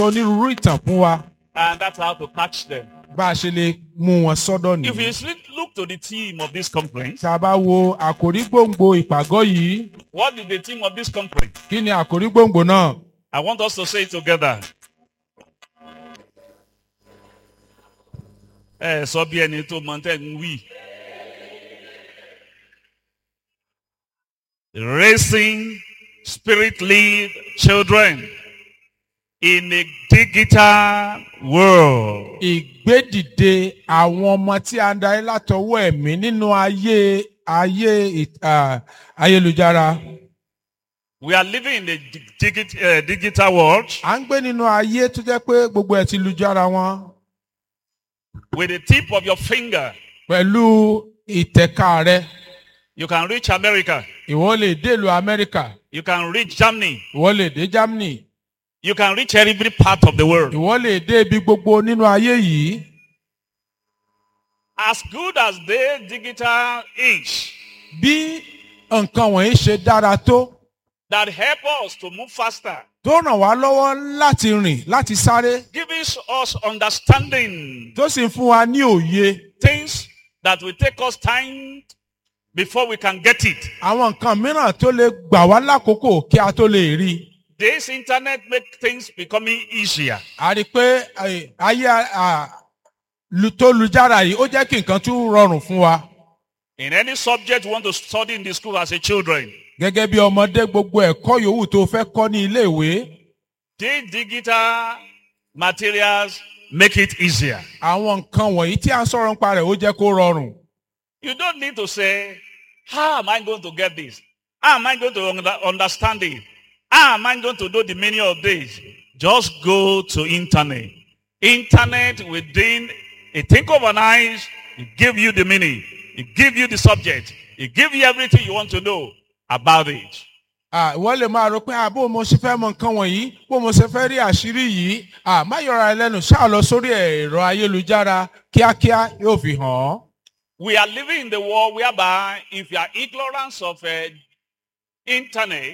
sọ onírúurú ìtàn fún wa and that's how to catch them. bá a ṣe lè mú wọn sọ́dọ̀ If nìyí. you sleep- look to the theme of this conference, tá a bá wo àkòrí gbòǹgbò ìpàgọ́ yìí what is the theme of this conference? kí ni àkòrí gbòǹgbò náà? I want us to say it together. Ẹ sọ bí ẹni tó mọ tẹ́ ń wí. Raising spirit-led children in a digital world. ìgbédìde àwọn ọmọ tí a ń darí látọwọ́ ẹ̀mí nínú ayé ayé ì- à, ayélujára. We are living in a dig- digi- uh, digital world à ń gbé nínú ayé tó jẹ́ pé gbogbo ẹ̀ ti lu jára wọn with the tip of your finger. pẹ̀lú ìtẹ̀ka rẹ. You can reach America. ìwọ lè dé ìlú amẹ́ríkà You can reach Germany. ìwọ lè dé germany You can reach every part of the world. ìwọ lè dé ibi gbogbo nínú ayé yìí. As good as the digital is, bí nǹkan wọ̀nyí ṣe dára tó that help us to move faster, tó ràn wá lọ́wọ́ láti rìn láti sáré gives us understanding tó sì ń fún wa ní òye things that will take us time before we can get it. àwọn nǹkan mìíràn tó lè gbà wá lákòókò kí a tó lè rí i. This internet make things becoming easier. a rí i pé eh, ayé ah, lu- tó lu jára yìí ó jẹ́ kí nǹkan tún rọrùn fún wa. In any subject you want to study in the school as a children, gẹ́gẹ́ bí ọmọdé gbogbo ẹ̀kọ́ yòówù tó fẹ́ kọ́ ní iléèwé the digital materials make it easier. àwọn nǹkan wọ̀nyí tí a ń sọ̀rọ̀ nípa rẹ̀ ó jẹ́ kó rọrùn. You don't need to say, how am I going to get this? How am I going to under- understand it? How am I going to know the meaning of this? Just go to internet. Internet within a think of an eyes, it give you the meaning. It give you the subject. It give you everything you want to know about it. Ah, ìwọ lè máa rò pé ah, bó mo ṣe fẹ́ mọ nǹkan wọ̀nyí bó mo ṣe fẹ́ rí àṣírí yìí ah, má yọra ẹ lẹ́nu ṣáà lọ sórí ẹ̀rọ ayélujára kíákíá yóò fi hàn án. We are living in the world whereby if you are ignorant of uh, internet,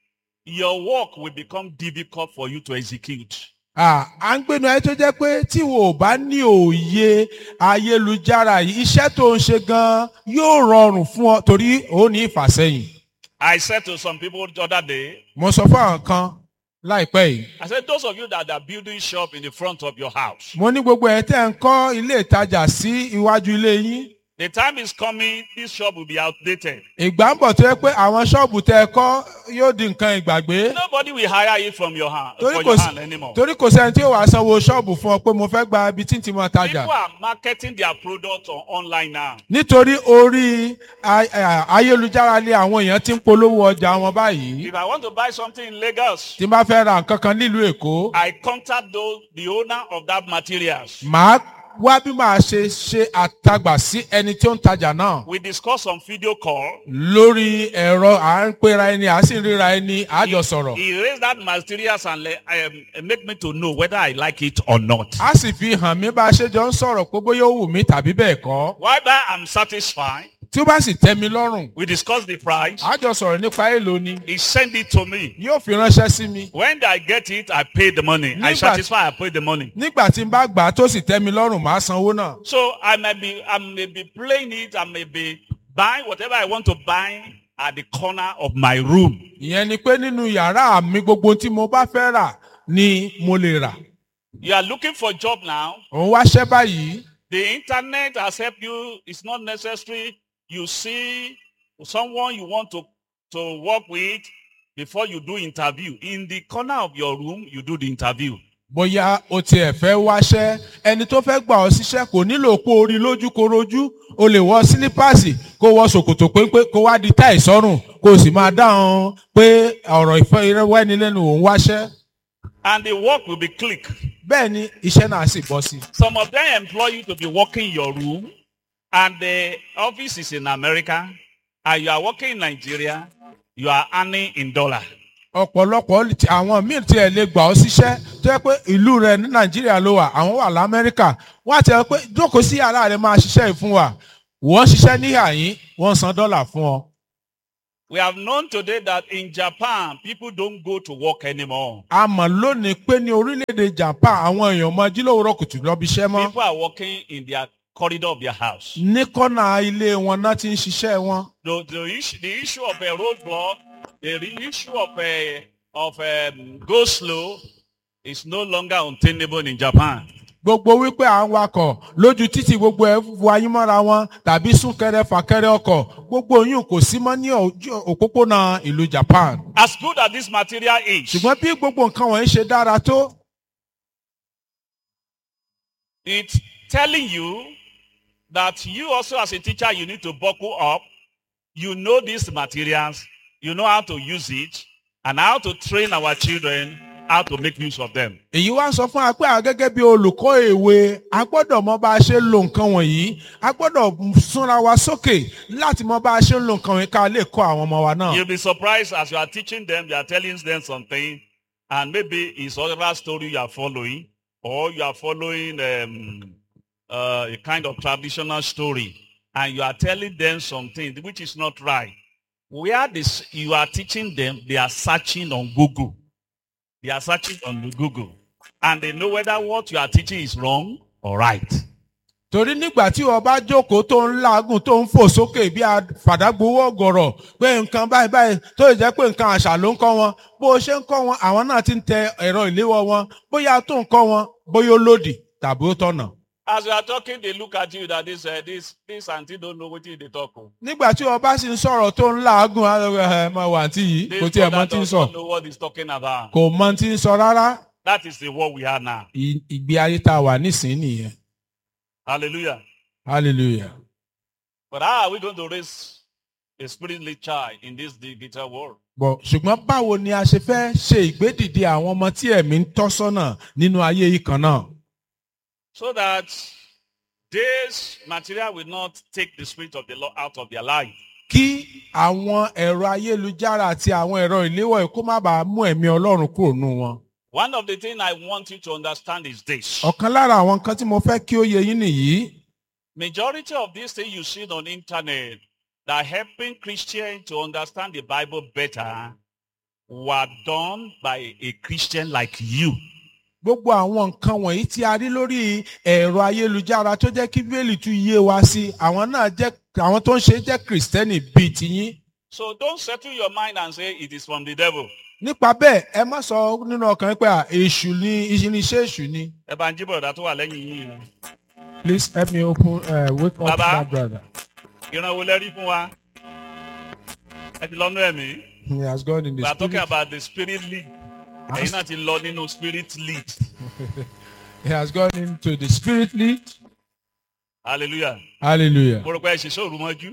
your work will become difficult for you to execute. Ah, à ń gbénu ayé tó jẹ́ pé tí wo ò bá ní òye ayélujára yìí iṣẹ́ tó ń ṣe gan-an yóò rọrùn fún ọ torí ó ní ìfàsẹ́yìn. I said to some people the other day, mo sọ fún àwọn kan láìpẹ́ yìí. I said, those of you that are building shop in the front of your house, mo ní gbogbo ẹ̀ tẹ́ ń kọ́ ilé ìtajà sí iwájú ilé yín. the time is coming, this shop will be outdated. ìgbà ń bọ̀ tó yẹ pé àwọn ṣọ́ọ̀bù tẹ́ ẹ kọ́ yóò di nǹkan ìgbàgbé. Nobody will hire it from your hand, torí for kò your sí hand anymore. torí kò sẹ́ni tí yóò wá sanwó ṣọ́ọ̀bù fún ọ pé mo fẹ́ gba ibi tí n ti mọ tajà. People are marketing their product on online now. nítorí orí a- a- ayélujára ni àwọn èèyàn ti ń polówó ọjà wọn báyìí. If I want to buy something in Lagos, tí n bá fẹ́ ra nǹkan kan nílùú èkó I contact those, the owner of that materials. màá wá bí màá ṣe ṣe àtagbà sí ẹni tí ó ń tajà náà. We discuss on video call. lórí ẹ̀rọ à ń pera ẹni à sì ń ríra ẹni àjọ sọ̀rọ̀. He raised that materials and le- um, make me to know whether I like it or not. a sì fi hàn mí bá a ṣe jọ ń sọ̀rọ̀ pé bóyá ó wù mí tàbí bẹ́ẹ̀ kọ́. Whether I'm satisfied, tí ó bá sì tẹ́ mi lọ́rùn we discuss the price. a jọ sọ̀rọ̀ nípa èèlò ni He sent it to me. yóò fi ránṣẹ́ sí mi. When I get it, I pay the money. I Nígbà- satisfy, I pay the money. nígbà tí n bá gbà á tó sì tẹ́ mi lọ́rùn màá sanwó náà. So I may be, I may be playing it. I may be buying whatever I want to buy at the corner of my room. ìyẹn ni pé nínú yàrá mi gbogbo tí mo bá fẹ́ rà ni mo lè rà. You are looking for job now. òun wáṣẹ́ báyìí The internet has helped you. It's not necessary. You see someone you want to, to work with before you do interview. In the corner of your room, you do the interview. bóyá o tiẹ̀ fẹ́ wáṣẹ́ ẹni tó fẹ́ gbà ọ́ síṣẹ́ kò nílò kó o rí lójú kó rojú o lè wọ sílípàsì kó wọ ṣòkòtò péńpé kó wá di táì sọ́rùn kó o sì máa dáhùn pé ọ̀rọ̀ ìfẹ́ ìrẹ́wẹ́nilẹ́nu òun wáṣẹ́ And the work will be click. bẹ́ẹ̀ ni iṣẹ́ náà sì bọ́ sí. Some of them employ you to be working in your room and the office is in America and you are working in Nigeria. You are earning in dollar. ọ̀pọ̀lọpọ̀ tí- àwọn míì tiẹ̀ lè gbà ọ́ síṣẹ́ tó yẹ pé ìlú rẹ ní nàìjíríà ló wà àwọn wà lamẹ́ríkà wọ́n á ti ẹ pé jókòó sí yàrá rẹ máa ṣiṣẹ́ yìí fún wa wọ́n ṣiṣẹ́ ní àyín wọ́n san dọ́là fún ọ. We have known today that in Japan, people don't go to work anymore. a mọ̀ lónìí pé ní orílẹ̀-èdè japan àwọn èèyàn mọ jílòwúrọ̀ kùtù lọ́bi iṣẹ́ mọ́ People are working in their corridor of their house. ní kọ́nà ilé wọn náà ti ń ṣiṣẹ́ wọn. The, the, issue, the issue of a roadblock, the re- issue of a of um, go slow is no longer untenable in Japan. gbogbo wípé à ń wakọ̀ lójú títì gbogbo ẹ̀ wọ ayé mọ́ra wọn tàbí súnkẹrẹ fàkẹrẹ ọkọ̀ gbogbo yìí kò sí mọ́ ní ojú òpópónà ìlú japan. As good as this material is, ṣùgbọ́n bí gbogbo nǹkan wọ̀nyí ṣe dára tó it's telling you that you also as a teacher, you need to buckle up. You know these materials, you know how to use it, and how to train our children how to make use of them. èyí wá ń sọ fún wa pé àwọn gẹ́gẹ́ bí olùkọ́ èwe a gbọ́dọ̀ mọ bá a ṣe ń lo nǹkan wọ̀nyí a gbọ́dọ̀ súnra wa sókè láti mọ bá a ṣe ń lo nǹkan wọ̀nyí ká lè kọ́ àwọn ọmọ wa náà. You'll be surprised as you are teaching them, you are telling them something, and maybe it's other story you are following, or you are following um, uh, a kind of traditional story, and you are telling them something which is not right. Where this you are teaching them, they are searching on Google. They are searching on Google, and they know whether what you are teaching is wrong or right. torí nígbà tí wọ́n bá jókòó tó ń làágùn tó ń fò sókè bí àfàdágbowó ọ̀gọ̀rọ̀ pé nǹkan báyìí báyìí tó lè jẹ́ pé nǹkan àṣà ló ń kọ́ wọn bó o ṣe ń kọ́ wọn àwọn náà ti ń tẹ ẹ̀rọ ìléwọ́ wọn bóyá tó ń kọ́ wọn bóyá ó lòdì tàbí ó tọ̀nà. As you are talking, they look at you that this uh, this this auntie don't know what they talk. oh. nígbà tí wọ́n bá sì ń sọ̀rọ̀ tó ń làágùn ẹ máa wà tí yìí kò This tiẹ̀ mọ brother tí ń does sọ not know what he's talking about. kò mọ tí ń sọ rárá That is the world we are now. I- ìgbé ayé tá a wà nísìnyí nìyẹn Hallelujah. hallelujah. But how are we going to raise a spiritual child in this digital world? bọ̀ ṣùgbọ́n báwo ni a ṣe fẹ́ ṣe ìgbédìde àwọn ọmọ tí ẹ̀mí ń tọ́ sọ́nà nínú ayé yìí kan náà. So that this material will not take the spirit of the Lord out of their life. kí àwọn ẹ̀rọ ayélujára àti àwọn ẹ̀rọ ìléwọ́ yìí kó má bàa mú ẹ̀mí ọlọ́run kúrò nù wọn. One of the things I want you to understand is this. ọ̀kan lára àwọn nǹkan tí mo fẹ́ kí ó yé yín nìyí. Majority of these things you see on internet that are helping Christians to understand the Bible better were done by a Christian like you. gbogbo àwọn nǹkan wọ̀nyí tí a rí lórí ẹ̀rọ ayélujára tó jẹ́ kí bíbélì tún yé wa sí àwọn náà jẹ́ àwọn tó ń ṣe jẹ́ kìrìsìtẹ́nì bíi tiyín. So don't settle your mind and say it is from the devil. nípa bẹ́ẹ̀ ẹ má sọ nínú ọkàn yín pé à, èṣù ni iṣẹ́ èṣù ni. Ẹ bá ń jí bọ̀dá tó wà lẹ́yìn yìí. please help me open uh, wake up Baba. that brother. Ìran wo lẹ rí fún wa? Ẹ ti lọ́nú ẹ̀mí. he has gone in the We are talking spirit. about the spirit lead. Ẹ̀yin náà ti lọ nínú spirit lead. he has gone into the spirit lead. Hallelujah. hallelujah. Mo rò pé ẹ ṣiṣẹ́ òru mọ́jú.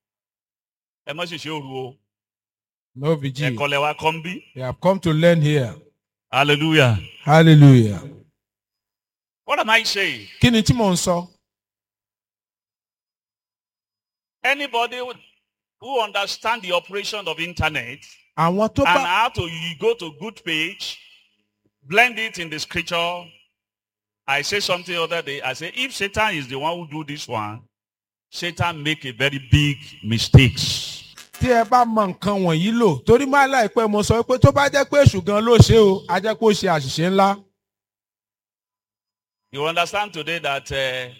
Ẹ mọ́ ṣiṣẹ́ òru o. no vigil. Ẹ̀kọ́ lẹ wá kọ́ ń bí. they have come to learn here. Hallelujah. hallelujah. What am I saying? kí ni tí mò ń sọ. Anybody who- who understand the operation of internet àwọn tó and bá how to you go to good page, blend it in the scripture. I say something other day. I say if Satan is the one who do this one, Satan make a very big mistakes. tí ẹ bá mọ nǹkan wọ̀nyí lò torí máa láìpẹ́ mo sọ pé tó bá jẹ́ pé èṣù gan ló ṣe o a jẹ́ pé ó ṣe àṣìṣe ńlá. You understand today that uh,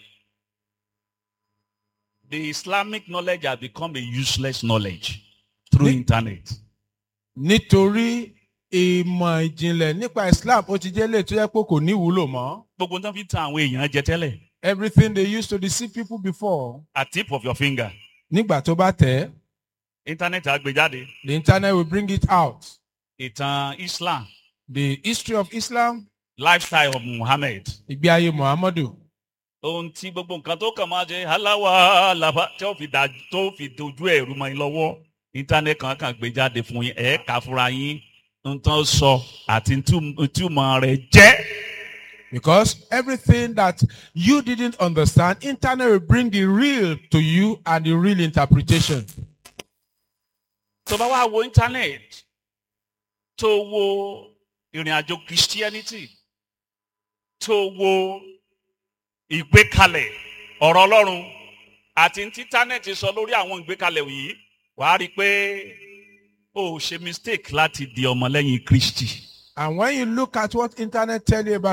the Islamic knowledge has become a useless knowledge through Ni- internet. nítorí ìmọ̀ ìjìnlẹ̀ nípa Islam ó ti jẹ́ lè tó yẹ pé kò ní ìwúlò mọ́. Gbogbo tán fi tan àwọn èèyàn jẹ tẹ́lẹ̀. everything they used to deceive people before At tip of your finger. nígbà tó bá tẹ̀ ẹ́, Internet àgbéjáde. the internet will bring it out. Ìtàn Islam. the history of Islam Lifestyle of Muhammad. ìgbé ayé Muhammadu. Ohun tí gbogbo nǹkan tó kàn máa jẹ aláwa làbá tí ó fi dà tó fi dojú ẹ̀rú mọ́ yín lọ́wọ́. Internet kan kàn gbé jáde fún yín. Ẹ̀ kà fúnra yín. Ń tán sọ àti túmọ̀ rẹ̀ jẹ́. Because everything that you didn't understand, internet will bring the real to you and the real interpretation. tó bá wá wo internet tó wo ìrìn àjò christianity tó wo ìgbékalẹ̀ ọ̀rọ̀ ọlọ́run àti ní internet sọ lórí àwọn ìgbékalẹ̀ yìí wàá rí i pé o ò ṣe mistake láti di ọmọlẹ́yìn kristi. And when you look at what internet tell you about